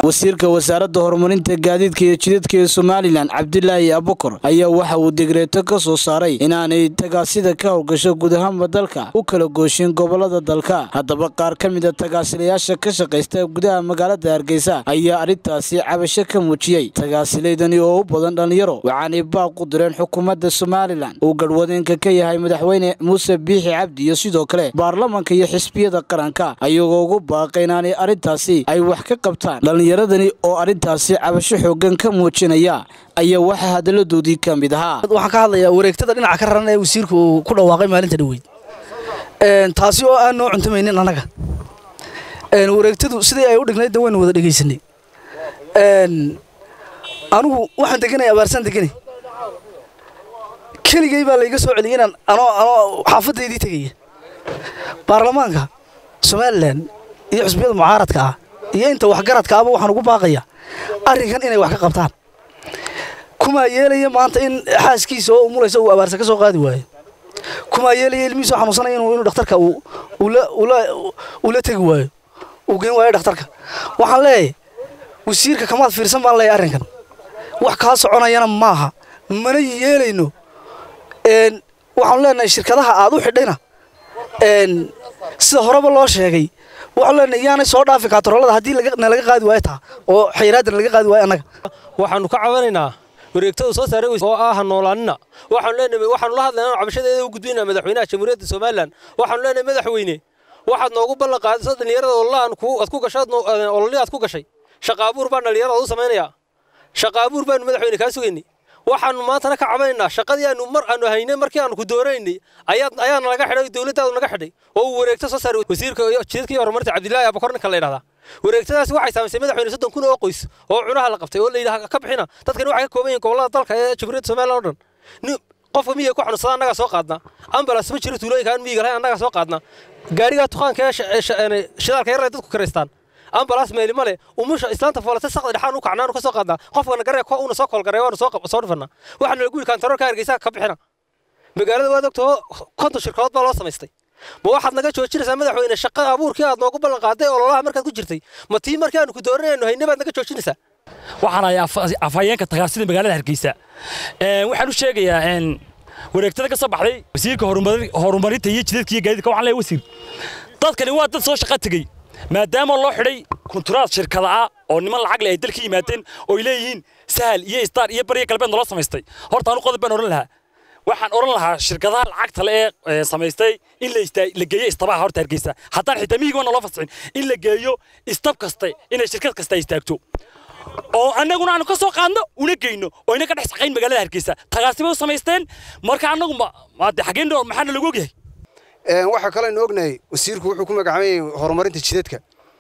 wasiirka wasaaradda horumarinta gaadiidka iyo jidadka ee somalilan cabdilaahi abukar ayaa waxa uu degreeto ka soo saaray inaanay tagaasida ka howlgasho guud ahaanba dalka u kala gooshin gobolada dalka haddaba qaar ka mid a tagaasilayaasha ka shaqaysta gudaha magaalada hargeysa ayaa arrintaasi cabasho ka muujiyey tagaasilaydani oo u badan dhallinyaro waxaanay baaq u direen xukuumadda somalilan uu garhwadeenka ka yahay madaxweyne muuse biixi cabdi iyo sidoo kale baarlamanka iyo xisbiyada qaranka ayagoo ugu baaqay inaanay arrintaasi ay wax ka qabtaan dhallinyaradani oo arrintaasi cabasho xoogan ka muujinaya ayaa waxaa hadalladoodii ka mid ahaa waxaan ka hadlayaa wareegtada dhinaca ka raran ee wasiirku uu ku dhawaaqay maalinta dhaweyd taasi oo aan noo cuntamaynin annaga wareegtadu sidii ay u dhignayd de waynu wada dhegaysanay anigu waxaan deganay abaarsaan deganay keligay baa layga soo celiyay inaan anoo anoo xaafaddaydii tegaya baarlamaanka somalilan iyo xusbiyada mucaaradka ah iyo inta waxgaradka ahba waxaan ugu baaqaya arrinkan inay wax ka qabtaan kumaa yeelaya maanta in xaaskiisa oo umulaysa uu abaarsa ka soo qaadi waayo kumaa yeelaya ilmihiisoo xanuunsanaya inuu inuu dhakhtarka uu la tegi waayo uu geen waayo dhakhtarka waxaan leeyahay wasiirka kamaad fiirsan baan leeyahay arrinkan wax kaa soconayana maaha mana yeelayno waxaanu leenahay shirkadaha aad u xidhayna sida horeba loo sheegay waxaanu leenahay iyaanay soo dhaafi kaataroolada haddii nalaga qaadi waayo taa oo xayraadda nalaga qaadi waayo annaga waxaanu ka cabanaynaa wareegtada soo saaray oo ah noolaanina waxaanu leenahay waxaanu la hadlaynaa cabashadeeda u gudbinaa madaxweynaha jamhuuriyadda somalilan waxaanu leenahay madaxweyne waxaad noogu ballan qaadaysa dhallinyarada ololahan aad ku gashay ololii aad ku gashay shaqaabuur baan dhallinyarada u samaynayaa shaqaabuur baanu madaxweyne kaa sugaynay waxaanu maantana ka cabanaynaa shaqadii aanu mar aanu haynay markii aanu ku dooraynay ayaa ayaana naga xidhay dowladdaadu naga xidhay oo uu wareegto soo saaray wasiirka jidadka iyo horumarinta cabdilaahi abakor ninka la yidhahdaa wareegtadaasi waxay saamaysay madaxweyne soddon kun oo qoys oo cunaha la qabtay oo la yidhaha ka bixina dadkani waxay ka kooban yihiin gobollada dalka ee jamhuuriyadda somaliland oo dhan qofka miyiga ku xanuunsada annagaa soo qaadnaa ambulance ma jiro tuulooyinka aan miyiga lahayn annagaa soo qaadnaa gaarigaa tuqaanka ee shidaalka yar ay dadku karaystaan ambulance meeli male umusha islaanta foolata saqda dhexaan u kacnaanu ka soo qaadnaa qofkana garee ko una soo koolgaray waanu soo soo dhifannaa waxaana lagu yidhi kantaroor ka hargeysa ka bixina magaalada waad ogtoo konton shirkadood baa loo samaystay ma waxaad naga joojinaysaa madaxweyne shaqa abuurkii aad noogu ballan qaaday ololaha markaad ku jirtay ma tii markii aanu ku dooranayno hayne baad naga joojinaysaa waxaan ahay afhayeenka tagaasida magaalada hargeysa waxaan u sheegayaa wareegtada ka soo baxday wasiirka horumarinta iyo jidadka iyo gaadiidka waxaan leeyahay wasiir dadkani waa dad soo shaqo tegey maadaama loo xidhay kunturaad shirkada ah oo niman lacag leh ay dalka yimaadeen oo ay leeyihiin sahal iyo istaar iyo bariya galbeed naloo samaystay horta anu qodob baan odhan lahaa waxaan odhan lahaa shirkadaha lacagta le ee samaystay in la geeyo istabaha horta hargeysa haddaan xitaa miyiga naloo fasixin in la geeyo istab kaste inay shirkad kasta istaagto oo annaguna aanu ka soo qaadno una geyno oo ina ka dhex shaqayn magaalada hargeysa tagaasibay u samaysteen marka annagu maade xaggeen maxaana lagu ogyahay waxaa kalooaynu ognahay wasiirku wuxuu ku magacaabay horumarinta jidadka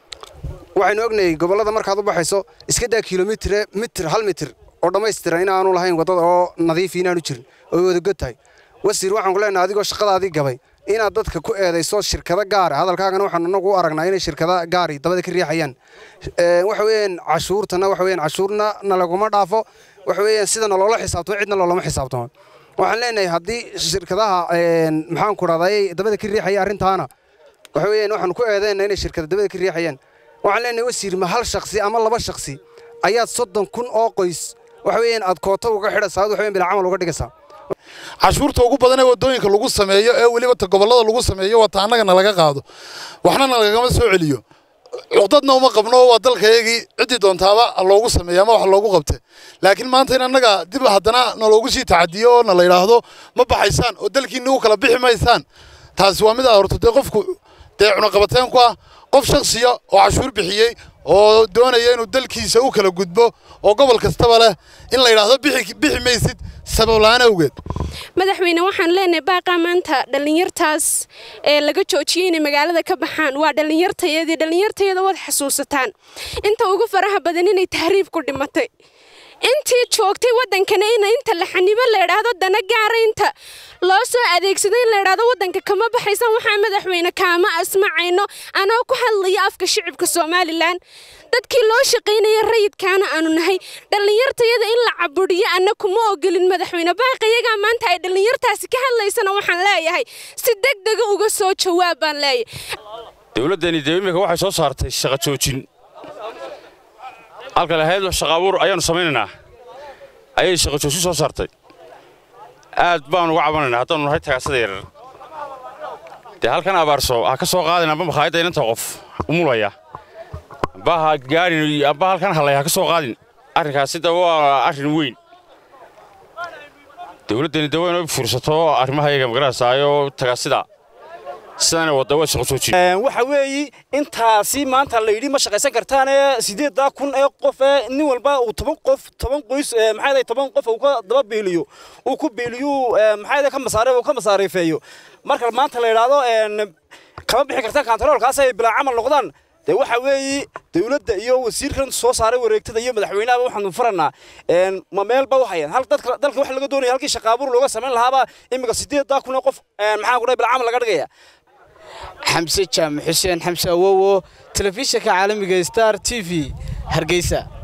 waxaynu ognahay gobollada markaad u baxayso iska daa kilomitre mitir hal mitir oo dhammaystiran inaanu lahayn waddada oo nadiifi inaanu jirin oo wadagod tahay wasiir waxaan ku leenahay adigoo shaqadaadii gabay inaad dadka ku eedayso shirkado gaara hadalkaagana waxaan anagu u aragnaa inay shirkada gaari dabada ka riixayaan waxa weeyaan cashuurtana waxa weeyaan cashuurna na laguma dhaafo waxa weeyaan sida naloola xisaabtamo cidna loolama xisaabtamo waxaan leenahay haddii shirkadaha maxaan ku dhahday dabada ka riixaya arrintaana waxa weeyaan waxaan ku eedayna inay shirkada dabada ka riixayaan waxaan leenahay wasiir ma hal shakhsi ama laba shakhsi ayaad soddon kun oo qoys waxa weeyaan aad kooto uga xidhaysaa waxa weeyaan bila camal uga dhigaysaa cashuurta ugu badan ee waddooyinka lagu sameeyo ee weliba ta gobollada lagu sameeyo waa ta annagana laga qaado waxna nalagama soo celiyo cuqdadna uma qabno waa dalkayagii ciddii doontaaba loogu sameeya ama wax loogu qabte laakiin maanta in annaga dib haddana naloogu sii tacadiyo oo na la yidhaahdo ma baxaysaan oo dalkiinni u kala bixi maysaan taasi waa mid aa horto dee qofku dee cunaqabateen ku ah qof shaksiya oo cashuur bixiyey oo doonaya inuu dalkiisa u kala gudbo oo gobol kastaba leh in la yidhaahdo bixi maysid sabablaan awgeed madaxweyne waxaan leenahay baaqaa maanta dhallinyartaas ee laga joojiyey inay magaalada ka baxaan waa dhallinyartayadii dhallinyartayada waad xasuusataan inta ugu faraha badan inay tahriib ku dhimatay intii joogtay waddankana in inta la xanibo la idhaahdo dana gaara inta loo soo adeegsado in la idhaahdo waddanka kama baxaysan waxaa madaxweyne kaama asmacayno anoo ku hadlaya afka shicibka somalilan dadkii loo shaqaynaya rayidkaana aanu nahay dhallinyartayada in la caburiyo anna kuma ogolin madaxweyne baaqayagaa maanta ay dhallinyartaasi ka hadlaysana waxaan leeyahay si deg dega uga soo jawaab baan leeyahay dowladdani dee iminka waxay soo saartay shaqo joojin halka lahayd shaqa abuur ayaanu samaynaynaa ayay shaqo joogsi soo saartay aad baanu uga cabanaynaa haddaanu nahay tagaasada yarar dee halkan abaarso ha ka soo qaadin amba makhaayadda inanta qof umulaya amba ha gaadhin amba halkan halay ha ka soo qaadin arrinkaasi da waa arrin weyn dowladdani de waynu fiirsato arrimaha iyaga magaranaysaayoo tagaasida sidana wadda waa shaqo jooji waxa weeyi intaasi maanta la yidhi ma shaqaysan kartaane sideeddaa kun ee qof ee nin walba uu toban qof toban qoys maxaa toban qof uu ka daba beeliyo uu ku beeliyo maxaa ka masaare uu ka masaariifeeyo marka maanta la yidhaahdo kama bixi kartaan kantaroolkaas ay bilaa camal noqdaan dee waxa weeyi dowladda iyo wasiirkan soo saaray wareegtada iyo madaxweynaha waxaanu faranaa ma meelba waxayan hal dadka dalka waxa laga doonaya halkii shaqaabuur looga samayn lahaaba imika sideeddaa kun ee qof maxaa ku dhahay bilaa camal laga dhigaya xamse jaamac xuseen xamse awowo telefishinka caalamiga star t v hargeysa